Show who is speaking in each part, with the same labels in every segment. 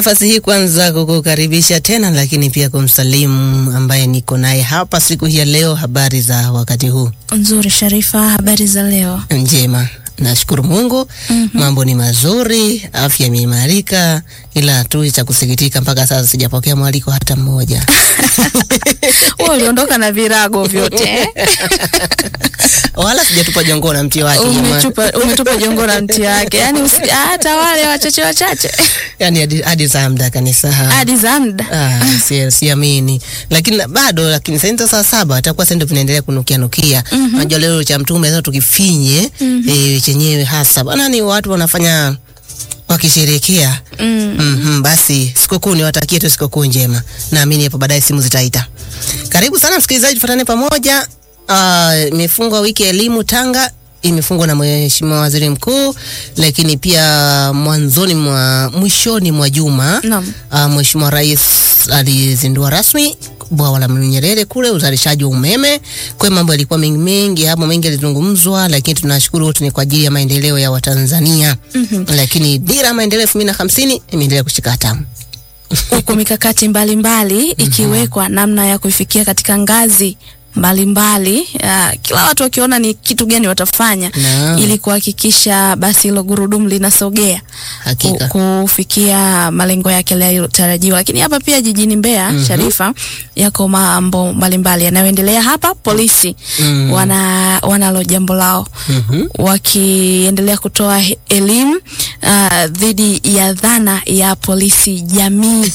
Speaker 1: nafasi hii kwanza kukukaribisha tena, lakini pia kumsalimu ambaye niko naye hapa siku hii ya leo. Habari za wakati huu?
Speaker 2: Nzuri Sharifa, habari za leo?
Speaker 1: Njema, nashukuru Mungu.
Speaker 2: Mhm.
Speaker 1: Mambo ni mazuri, afya imeimarika, ila tu cha kusikitika, mpaka sasa sijapokea mwaliko hata mmoja.
Speaker 2: Wewe uliondoka na virago vyote eh?
Speaker 1: wala sijatupa jongo na mti wake jamani.
Speaker 2: Umetupa, umetupa jongo na mti wake, yaani usi- hata wale wachache wachache
Speaker 1: yani hadi, hadi za muda kanisa
Speaker 2: hadi za muda
Speaker 1: Ah, si- siamini lakini na- bado lakini sasa ndio saa saba atakuwa sasa ndio tunaendelea kunukia nukia unajua leo cha mtume sasa tukifinye eh, chenyewe hasa bana ni watu wanafanya wakisherekea
Speaker 2: mm.
Speaker 1: Mhm, basi sikukuu niwatakie tu sikukuu njema naamini hapo baadaye simu zitaita karibu sana msikilizaji tufuatane pamoja Ah, imefungwa wiki ya elimu Tanga imefungwa na Mheshimiwa Waziri Mkuu, lakini pia mwanzoni mwa mwishoni mwa juma
Speaker 2: Naam.
Speaker 1: uh, Mheshimiwa Rais alizindua rasmi bwawa la Mwalimu Nyerere kule uzalishaji wa umeme. Kwa hiyo mambo yalikuwa mengi mengi hapo, mengi yalizungumzwa, lakini tunashukuru wote ni kwa ajili ya maendeleo ya Watanzania.
Speaker 2: Mhm.
Speaker 1: Lakini dira ya maendeleo elfu mbili na hamsini imeendelea kushika hatamu.
Speaker 2: huku mikakati mbalimbali ikiwekwa namna ya kuifikia katika ngazi mbalimbali uh, kila watu wakiona ni kitu gani watafanya
Speaker 1: Naam.
Speaker 2: ili kuhakikisha basi hilo gurudumu linasogea
Speaker 1: Hakika.
Speaker 2: ku- kufikia malengo yake yaliyotarajiwa. Lakini hapa pia jijini Mbeya, Sharifa, yako mambo mbalimbali yanayoendelea hapa. Polisi
Speaker 1: Mm.
Speaker 2: wana wanalo jambo lao
Speaker 1: Mhm.
Speaker 2: wakiendelea kutoa he- elimu uh, dhidi ya dhana ya polisi jamii.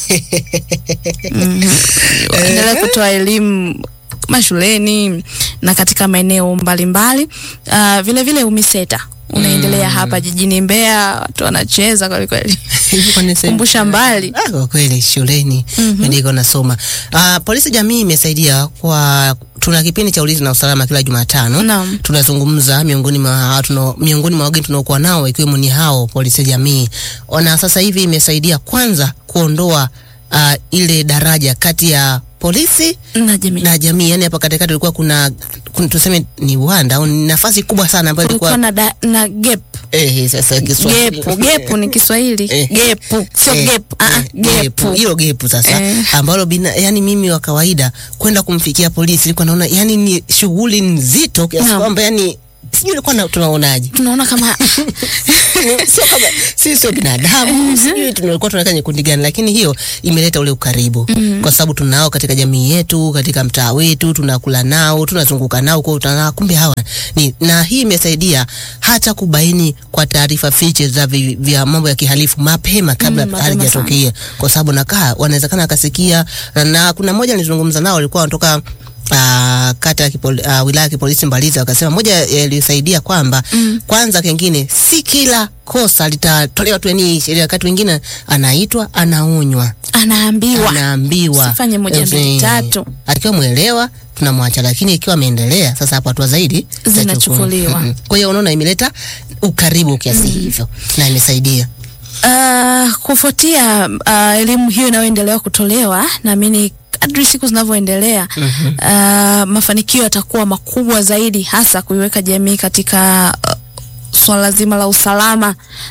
Speaker 2: Mhm. Waendelea kutoa elimu mashuleni na katika maeneo mbalimbali. Uh, vile vile UMISETA unaendelea hapa jijini Mbeya, watu wanacheza kweli kweli.
Speaker 1: Hivi kwa nini sasa-
Speaker 2: Kumbusha mbali.
Speaker 1: Ah, kwa kweli shuleni
Speaker 2: Mhm.
Speaker 1: ndiko nasoma. Ah, polisi jamii imesaidia kwa tuna kipindi cha ulinzi na usalama kila Jumatano.
Speaker 2: Naam.
Speaker 1: Tunazungumza miongoni mwa tuno, miongoni mwa wageni tunaokuwa nao ikiwemo ni hao polisi jamii. Na sasa hivi imesaidia kwanza kuondoa ah, ile daraja kati ya polisi
Speaker 2: na jamii.
Speaker 1: na jamii, yani hapa katikati ilikuwa kuna, kuna tuseme ni uwanda au ni nafasi kubwa sana ambayo
Speaker 2: Kulikuwa
Speaker 1: ilikuwa
Speaker 2: na, da, na gap
Speaker 1: eh, sasa Kiswahili
Speaker 2: gepu gepu ni Kiswahili
Speaker 1: Eh.
Speaker 2: gepu sio
Speaker 1: Eh,
Speaker 2: gepu ah,
Speaker 1: eh,
Speaker 2: gepu
Speaker 1: hilo gepu sasa
Speaker 2: Eh.
Speaker 1: ambalo bina, yani mimi wa kawaida kwenda kumfikia polisi nilikuwa naona yani ni shughuli nzito kiasi
Speaker 2: Naam.
Speaker 1: kwamba yani sijui ilikuwa na- tunaonaje
Speaker 2: tunaona kama
Speaker 1: sio kama sisi sio binadamu sijui tulikuwa tunaweka nyekundi gani lakini hiyo imeleta ule ukaribu kwa sababu tunao katika jamii yetu katika mtaa wetu tunakula nao tunazunguka nao kwa utana kumbe hawa ni na hii imesaidia hata kubaini kwa taarifa fiche za vi, vya mambo ya kihalifu mapema kabla
Speaker 2: Mm, mapema
Speaker 1: halijatokea kwa sababu nakaa wanawezekana akasikia na, na kuna mmoja nilizungumza nao walikuwa wanatoka Uh, kata ya kipol, uh, wilaya ya kipolisi Mbalizi wakasema moja yalisaidia kwamba
Speaker 2: Mm.
Speaker 1: kwanza kengine si kila kosa litatolewa tu yani sheria, wakati wengine anaitwa anaonywa
Speaker 2: anaambiwa
Speaker 1: anaambiwa
Speaker 2: Usifanye moja, mbili,
Speaker 1: Eh,
Speaker 2: tatu.
Speaker 1: akiwa mwelewa tunamwacha, lakini ikiwa ameendelea sasa, hapo hatua zaidi
Speaker 2: Zinachukuliwa.
Speaker 1: Mhm. Kwa hiyo unaona imeleta ukaribu kiasi hivyo na imesaidia
Speaker 2: Uh, kufuatia uh, elimu hiyo inayoendelea kutolewa, naamini kadri siku zinavyoendelea uh, mafanikio yatakuwa makubwa zaidi, hasa kuiweka jamii katika uh, swala zima la usalama,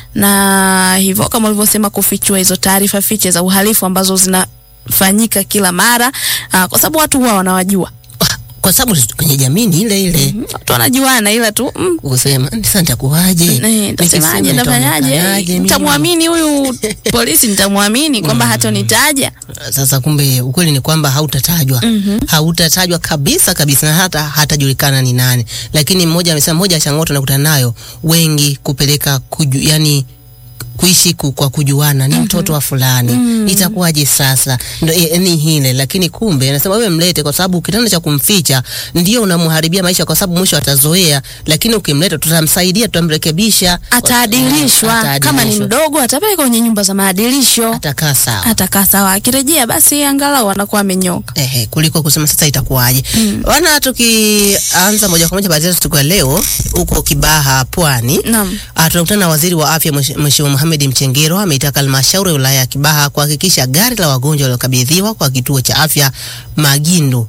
Speaker 2: na hivyo kama ulivyosema, kufichua hizo taarifa fiche za uhalifu ambazo zinafanyika kila mara uh, kwa sababu watu huwa wanawajua,
Speaker 1: kwa sababu kwenye jamii ni ile ile
Speaker 2: watu wanajuana, ila tu mm,
Speaker 1: kusema sasa nitakuwaje,
Speaker 2: Eh, Nitasemaje?
Speaker 1: Nikisema
Speaker 2: Nitafanyaje?
Speaker 1: nitaonekanaje mimi?
Speaker 2: Nitamwamini huyu polisi? Nitamwamini kwamba hatonitaja?
Speaker 1: Sasa kumbe ukweli ni kwamba hautatajwa hautatajwa kabisa kabisa, na hata hatajulikana ni nani. Lakini mmoja amesema, moja ya changamoto nakutana nayo wengi kupeleka kuju, yani kuishi ku, kwa kujuana ni mtoto wa fulani itakuwaje sasa ndo eh, ni hile lakini kumbe anasema wewe mlete kwa sababu kitendo cha kumficha ndio unamharibia maisha kwa sababu mwisho atazoea lakini ukimleta tutamsaidia tutamrekebisha
Speaker 2: Ataadilishwa. Kama ni
Speaker 1: Ataadilishwa.
Speaker 2: mdogo, atapelekwa kwenye nyumba za maadilisho,
Speaker 1: atakaa sawa
Speaker 2: atakaa sawa. Akirejea basi angalau anakuwa amenyoka.
Speaker 1: Ehe, kuliko kusema sasa itakuwaje. Wana tukianza moja kwa moja baada ya siku ya leo huko Kibaha Pwani.
Speaker 2: Naam.
Speaker 1: Ah, tunakutana na waziri wa afya Mwesh- Mheshimiwa Mohamed Mchengero ameitaka halmashauri ya wilaya ya Kibaha kuhakikisha gari la wagonjwa waliokabidhiwa kwa kituo cha afya Magindu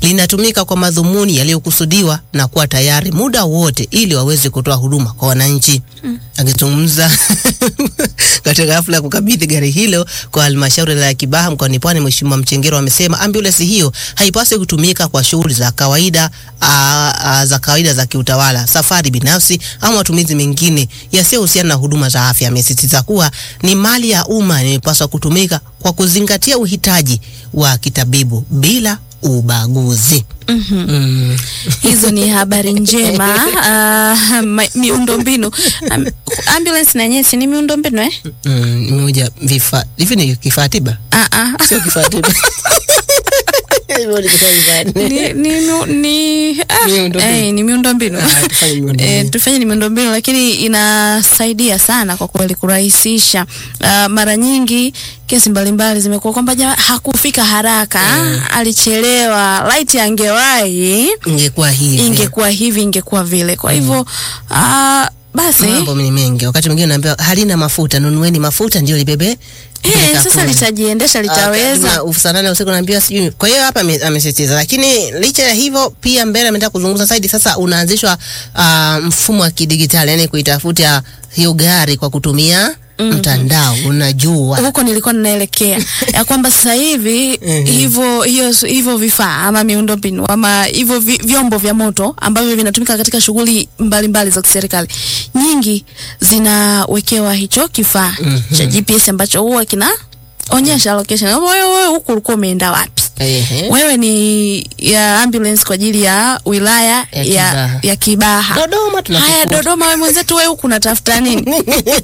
Speaker 1: linatumika kwa madhumuni yaliyokusudiwa na kuwa tayari muda wote ili waweze kutoa huduma kwa wananchi. Akizungumza katika hafla ya kukabidhi gari hilo kwa halmashauri ya Kibaha mkoani Pwani, Mheshimiwa Mchengero amesema ambulensi hiyo haipaswi kutumika kwa shughuli za kawaida aa, aa, za kawaida za kiutawala, safari binafsi au matumizi mengine yasiyohusiana na huduma za afya. Amesisitiza kuwa ni mali ya umma inayopaswa kutumika kwa kuzingatia uhitaji wa kitabibu bila ubaguzi. Mm.
Speaker 2: Hizo ni habari njema. Uh, ma- miundombinu Am- ambulance na yenyewe si ni miundombinu eh?
Speaker 1: Mm, moja vifaa hivi ni kifaa tiba,
Speaker 2: Ah, ah.
Speaker 1: sio kifaa tiba. Hivyo ni kifaa tiba.
Speaker 2: ni, ni, miu- ni, ah,
Speaker 1: Miundombinu.
Speaker 2: eh, ni miundombinu
Speaker 1: Ah, tufanye miundombinu.
Speaker 2: Eh, tufanye ni miundombinu lakini inasaidia sana kwa kweli kurahisisha. Uh, mara nyingi kesi mbalimbali zimekuwa kwamba jamaa hakufika haraka, alichelewa, light angewahi,
Speaker 1: Ingekuwa hivi.
Speaker 2: ingekuwa hivi, ingekuwa vile. Kwa hivyo uh, basi
Speaker 1: Mambo ni mengi. Wakati mwingine naambiwa halina mafuta, nunueni mafuta ndio libebe.
Speaker 2: eh,
Speaker 1: peleka
Speaker 2: sasa
Speaker 1: kule.
Speaker 2: litajiendesha, litaweza.
Speaker 1: Uh, saa nane usiku naambiwa sijui. Kwa hiyo hapa ame- amesisitiza, lakini licha ya hivyo pia mbele ametaka kuzungumza zaidi. Sasa unaanzishwa uh, mfumo wa kidigitali, yani kuitafuta hiyo gari kwa kutumia mtandao, unajua
Speaker 2: huko nilikuwa ninaelekea ya kwamba sasa hivi hivyo hiyo hivyo vifaa ama miundombinu ama hivyo vi, vyombo vya moto ambavyo vinatumika katika shughuli mbalimbali za kiserikali nyingi zinawekewa hicho kifaa cha GPS ambacho huwa kinaonyesha location. Wewe wewe huku ulikuwa umeenda wapi?
Speaker 1: Ehe.
Speaker 2: Wewe ni ya ambulance kwa ajili ya wilaya
Speaker 1: Ya
Speaker 2: ya,
Speaker 1: Kibaha.
Speaker 2: ya Kibaha.
Speaker 1: Dodoma tunakufuata.
Speaker 2: Haya, Dodoma, wewe mwenzetu, wewe huku unatafuta nini?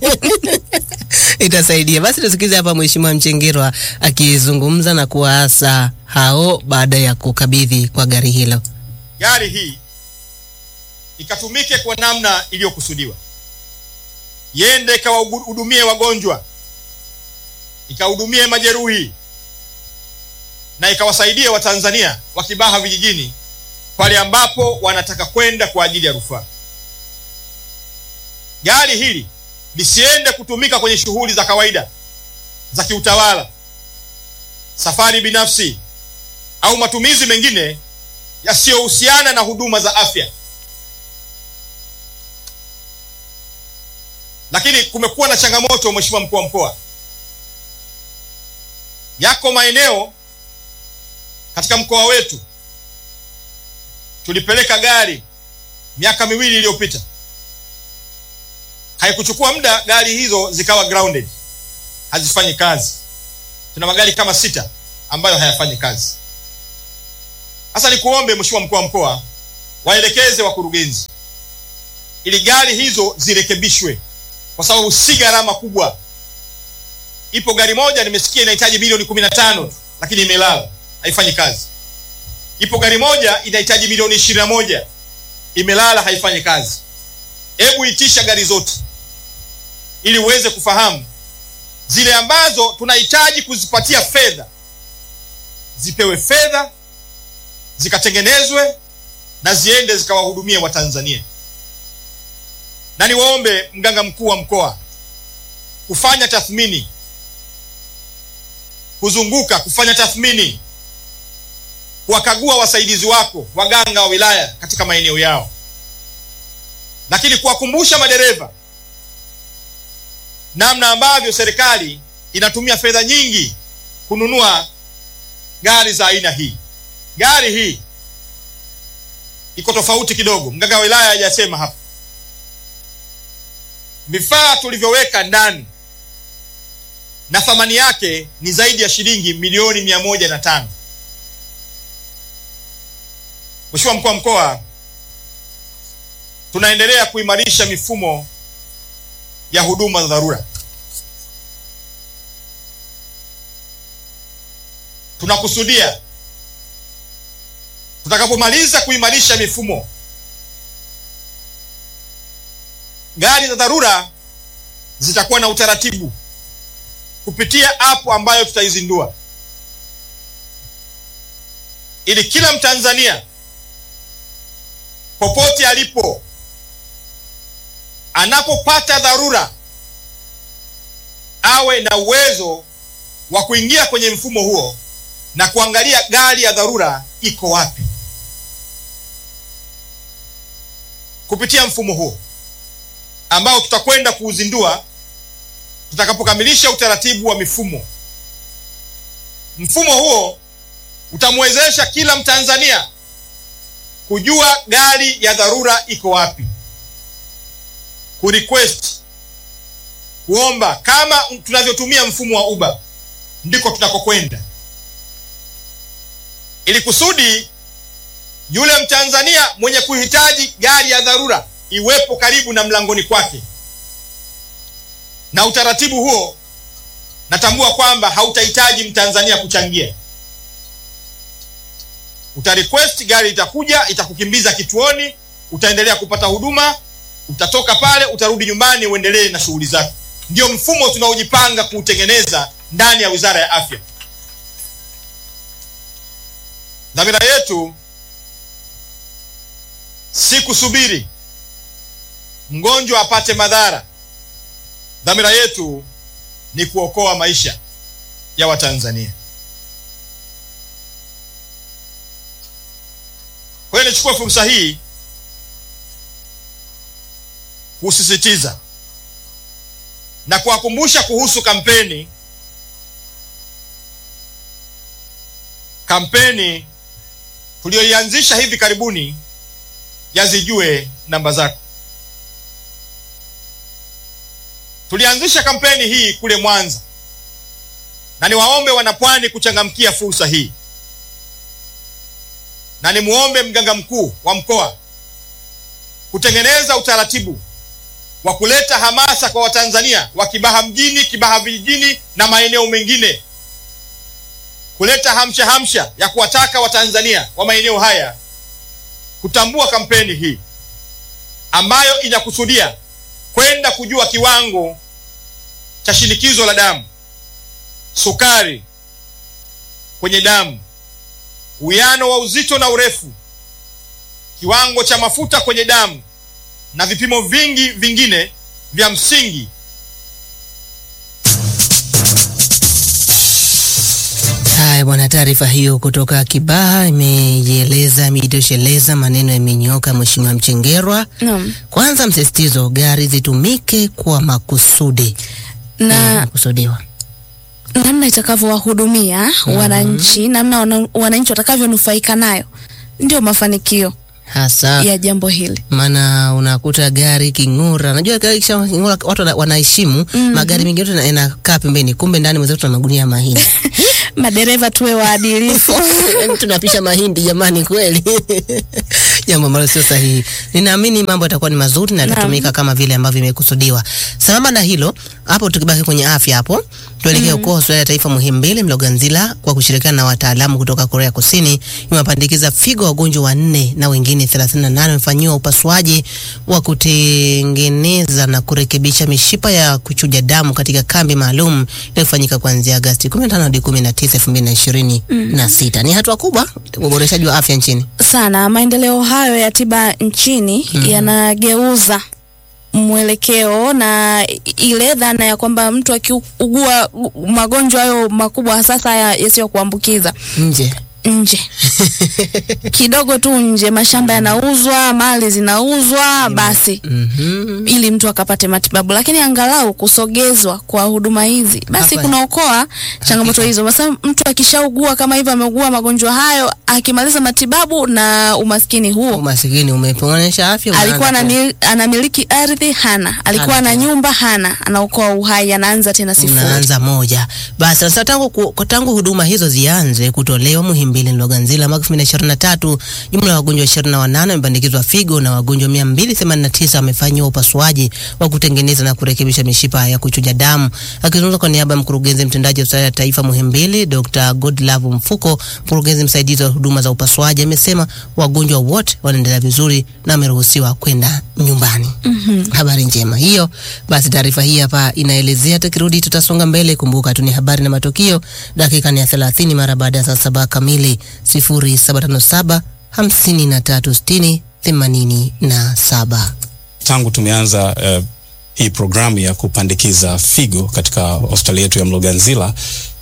Speaker 1: itasaidia. Basi tusikize hapa Mheshimiwa Mchengerwa akizungumza na kuwaasa hao baada ya kukabidhi kwa gari hilo.
Speaker 3: gari hii ikatumike kwa namna iliyokusudiwa, iende ikawahudumie wagonjwa, ikahudumie majeruhi na ikawasaidie Watanzania wa Kibaha vijijini pale ambapo wanataka kwenda kwa ajili ya rufaa. Gari hili lisiende kutumika kwenye shughuli za kawaida za kiutawala, safari binafsi au matumizi mengine yasiyohusiana na huduma za afya. Lakini kumekuwa na changamoto, Mheshimiwa mkuu wa mkoa, yako maeneo katika mkoa wetu tulipeleka gari miaka miwili iliyopita, haikuchukua muda, gari hizo zikawa grounded, hazifanyi kazi. Tuna magari kama sita ambayo hayafanyi kazi. Sasa nikuombe Mheshimiwa mkuu wa mkoa, waelekeze wakurugenzi ili gari hizo zirekebishwe, kwa sababu si gharama kubwa. Ipo gari moja nimesikia inahitaji milioni kumi na tano lakini imelala haifanyi kazi. Ipo gari moja inahitaji milioni ishirini na moja imelala haifanyi kazi. Hebu itisha gari zote ili uweze kufahamu zile ambazo tunahitaji kuzipatia fedha zipewe fedha zikatengenezwe na ziende zikawahudumie Watanzania. Na niwaombe mganga mkuu wa mkoa kufanya tathmini, kuzunguka kufanya tathmini, kuwakagua wasaidizi wako waganga wa wilaya katika maeneo yao, lakini kuwakumbusha madereva namna ambavyo serikali inatumia fedha nyingi kununua gari za aina hii. Gari hii iko tofauti kidogo, mganga wa wilaya hajasema hapa. Vifaa tulivyoweka ndani na thamani yake ni zaidi ya shilingi milioni mia moja na tano. Mheshimiwa mkuu wa mkoa, tunaendelea kuimarisha mifumo ya huduma za dharura. Tunakusudia tutakapomaliza kuimarisha mifumo, gari za dharura zitakuwa na utaratibu kupitia app ambayo tutaizindua, ili kila Mtanzania popote alipo anapopata dharura awe na uwezo wa kuingia kwenye mfumo huo na kuangalia gari ya dharura iko wapi. kupitia mfumo huo ambao tutakwenda kuuzindua tutakapokamilisha utaratibu wa mifumo. Mfumo huo utamwezesha kila Mtanzania kujua gari ya dharura iko wapi, kurequest, kuomba. Kama tunavyotumia mfumo wa Uber, ndiko tunakokwenda, ili kusudi yule Mtanzania mwenye kuhitaji gari ya dharura iwepo karibu na mlangoni kwake. Na utaratibu huo natambua kwamba hautahitaji Mtanzania kuchangia. Uta request, gari itakuja, itakukimbiza kituoni, utaendelea kupata huduma, utatoka pale, utarudi nyumbani, uendelee na shughuli zako. Ndio mfumo tunaojipanga kuutengeneza ndani ya Wizara ya Afya. Dhamira yetu si kusubiri mgonjwa apate madhara. Dhamira yetu ni kuokoa maisha ya Watanzania. Kwa hiyo nichukue fursa hii kusisitiza na kuwakumbusha kuhusu kampeni kampeni tuliyoianzisha hivi karibuni ya Zijue Namba Zako. Tulianzisha kampeni hii kule Mwanza, na niwaombe wanapwani kuchangamkia fursa hii, na nimuombe mganga mkuu wa mkoa kutengeneza utaratibu wa kuleta hamasa kwa Watanzania wa Kibaha mjini, Kibaha vijijini na maeneo mengine, kuleta hamsha hamsha ya kuwataka Watanzania wa maeneo haya kutambua kampeni hii ambayo inakusudia kwenda kujua kiwango cha shinikizo la damu, sukari kwenye damu, uwiano wa uzito na urefu, kiwango cha mafuta kwenye damu na vipimo vingi vingine vya msingi.
Speaker 1: Haya bwana, taarifa hiyo kutoka Kibaha imeieleza imeitosheleza, maneno yamenyoka. Mheshimiwa Mchengerwa,
Speaker 2: Naam.
Speaker 1: kwanza msisitizo, gari zitumike kwa makusudi
Speaker 2: Na
Speaker 1: kusudiwa.
Speaker 2: namna itakavyowahudumia wananchi, namna wana- wananchi watakavyonufaika nayo ndio mafanikio
Speaker 1: hasa
Speaker 2: ya jambo hili.
Speaker 1: maana unakuta gari king'ura, najua gari kisha king'ura watu wana- wanaheshimu magari mengine yote yanakaa pembeni, kumbe ndani mwenzetu tuna magunia ya mahindi
Speaker 2: Madereva tuwe waadilifu.
Speaker 1: Yaani tunapisha mahindi jamani, kweli jambo ambalo sio sahihi. Ninaamini mambo yatakuwa ni mazuri na yatatumika kama vile ambavyo imekusudiwa. Sambamba na hilo, hapo tukibaki kwenye afya hapo, tuelekee huko hospitali ya taifa Muhimbili Mloganzila kwa kushirikiana na wataalamu kutoka Korea Kusini imewapandikiza figo wagonjwa wanne na wengine 38 wamefanyiwa upasuaji wa kutengeneza na kurekebisha mishipa ya kuchuja damu katika kambi maalum iliyofanyika kuanzia Agosti 15 hadi 19, 2026. Ni hatua kubwa uboreshaji wa afya nchini.
Speaker 2: sana. Maendeleo hayo ya tiba nchini yanageuza mwelekeo na ile dhana ya kwamba mtu akiugua magonjwa hayo makubwa sasa ya- yasiyo kuambukiza
Speaker 1: Nje
Speaker 2: nje kidogo tu nje, mashamba yanauzwa, mali zinauzwa, basi
Speaker 1: Mhm.
Speaker 2: ili mtu akapate matibabu, lakini angalau kusogezwa kwa huduma hizi basi
Speaker 1: Hapa-
Speaker 2: kunaokoa changamoto hizo. Basi mtu akishaugua kama hivyo, ameugua magonjwa hayo, akimaliza matibabu na umaskini huo,
Speaker 1: Umasikini umeponesha afya.
Speaker 2: alikuwa
Speaker 1: unaanza
Speaker 2: anamil- anamiliki ardhi hana, alikuwa
Speaker 1: Hana
Speaker 2: na
Speaker 1: tena.
Speaker 2: nyumba hana, anaokoa uhai, anaanza tena sifuri.
Speaker 1: unaanza moja. Basi sasa tangu, ku- tangu huduma hizo zianze kutolewa Muhimbili Mloganzila mwaka 2023, jumla ya wagonjwa 28 wamepandikizwa figo na wagonjwa 289 wamefanyiwa upasuaji wa kutengeneza na kurekebisha mishipa ya kuchuja damu. Akizungumza kwa niaba ya mkurugenzi mtendaji wa hospitali ya taifa Muhimbili, Dr. Godlove Mfuko, mkurugenzi msaidizi wa huduma za upasuaji, amesema wagonjwa wote wanaendelea vizuri na wameruhusiwa kwenda nyumbani. Habari njema hiyo. Basi taarifa hii hapa inaelezea, tukirudi tutasonga mbele. Kumbuka tu ni habari na matukio, dakika ni ya 30 mara baada ya saa saba kamili, 0757 53 60 87.
Speaker 4: tangu tumeanza uh, hii programu ya kupandikiza figo katika hospitali yetu ya Mloganzila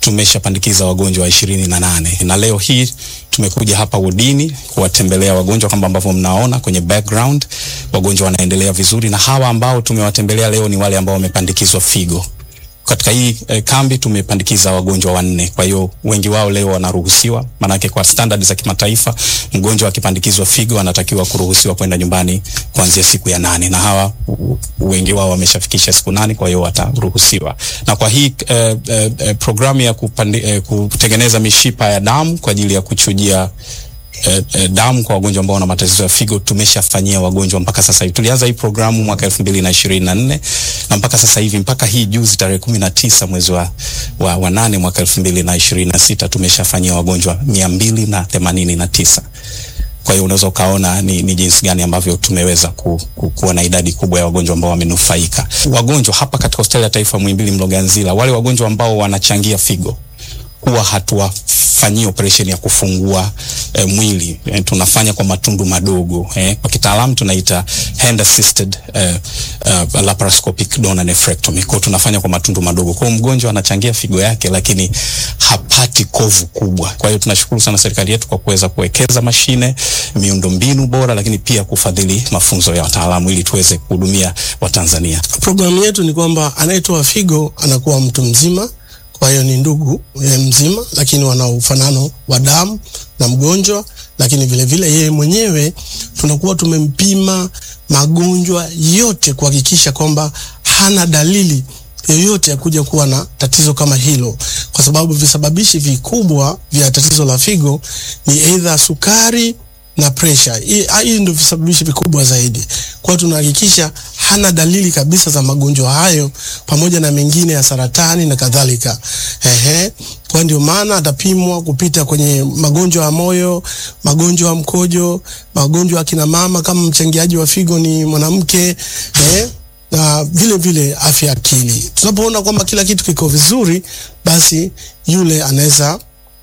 Speaker 4: tumeshapandikiza wagonjwa wa ishirini na nane na leo hii tumekuja hapa wodini kuwatembelea wagonjwa kama ambavyo mnaona kwenye background. Wagonjwa wanaendelea vizuri, na hawa ambao tumewatembelea leo ni wale ambao wamepandikizwa figo. Katika hii eh, kambi tumepandikiza wagonjwa wanne, kwa hiyo wengi wao leo wanaruhusiwa, maanake kwa standard za kimataifa mgonjwa akipandikizwa figo anatakiwa kuruhusiwa kwenda nyumbani kuanzia siku ya nane, na hawa u- wengi wao wameshafikisha siku nane, kwa hiyo wataruhusiwa. Na kwa hii eh, eh, eh, programu ya kupandi, eh, kutengeneza mishipa ya damu kwa ajili ya kuchujia eh, eh, damu kwa wagonjwa ambao wana matatizo ya figo tumeshafanyia wagonjwa mpaka sasa hivi. Tulianza hii programu mwaka elfu mbili na ishirini na nne na mpaka sasa hivi mpaka hii juzi tarehe kumi na tisa mwezi wa, wa, wa nane mwaka elfu mbili na ishirini na sita tumeshafanyia wagonjwa mia mbili na themanini na tisa. Kwa hiyo unaweza ukaona ni, ni jinsi gani ambavyo tumeweza ku, ku, kuwa na idadi kubwa ya wagonjwa ambao wamenufaika. Wagonjwa hapa katika hospitali ya taifa Muhimbili Mloganzila, wale wagonjwa ambao wanachangia figo huwa hatuwafanyii operation ya kufungua eh, mwili eh, tunafanya kwa matundu madogo eh. Kwa kitaalamu tunaita hand assisted eh, uh, laparoscopic donor nephrectomy. Kwa hiyo tunafanya kwa matundu madogo, kwa hiyo mgonjwa anachangia figo yake, lakini hapati kovu kubwa. Kwa hiyo tunashukuru sana serikali yetu kwa kuweza kuwekeza mashine, miundombinu bora, lakini pia kufadhili mafunzo ya wataalamu ili tuweze kuhudumia Watanzania.
Speaker 5: Programu yetu ni kwamba anayetoa figo anakuwa mtu mzima, kwa hiyo ni ndugu e, mzima, lakini wana ufanano wa damu na mgonjwa, lakini vile vile yeye mwenyewe tunakuwa tumempima magonjwa yote kuhakikisha kwamba hana dalili yoyote ya kuja kuwa na tatizo kama hilo, kwa sababu visababishi vikubwa vya tatizo la figo ni aidha sukari na pressure. Hii hii ndio visababishi vikubwa zaidi. Kwa hiyo tunahakikisha hana dalili kabisa za magonjwa hayo pamoja na mengine ya saratani na kadhalika. Ehe. Kwa ndio maana atapimwa kupita kwenye magonjwa ya moyo, magonjwa ya mkojo, magonjwa ya kina mama kama mchangiaji wa figo ni mwanamke, eh? na vile vile afya ya akili. Tunapoona kwamba kila kitu kiko vizuri, basi yule anaweza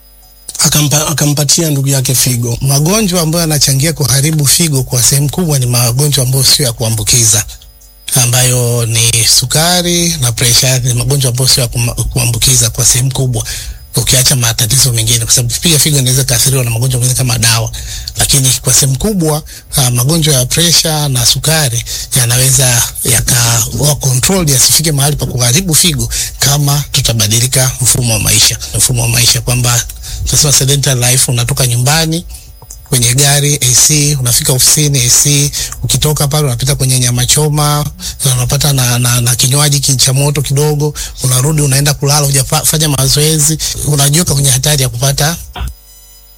Speaker 5: akampa, akampatia ndugu yake figo.
Speaker 6: Magonjwa ambayo yanachangia kuharibu figo kwa sehemu kubwa ni magonjwa ambayo sio ya kuambukiza ambayo ni sukari na presha. Ni magonjwa ambayo sio ya kuma- kuambukiza kwa sehemu kubwa, ukiacha matatizo mengine, kwa sababu pia figo inaweza kaathiriwa na magonjwa mengine kama dawa, lakini kwa sehemu kubwa uh, magonjwa ya presha na sukari yanaweza yakawa control yasifike mahali pa kuharibu figo kama tutabadilika mfumo wa maisha, mfumo wa maisha kwamba tunasema sedentary life, unatoka nyumbani kwenye gari AC, unafika ofisini AC, ukitoka pale unapita kwenye nyama choma, na unapata na, na, na kinywaji ki- cha moto kidogo, unarudi unaenda kulala, hujafanya mazoezi, unajiweka kwenye hatari ya kupata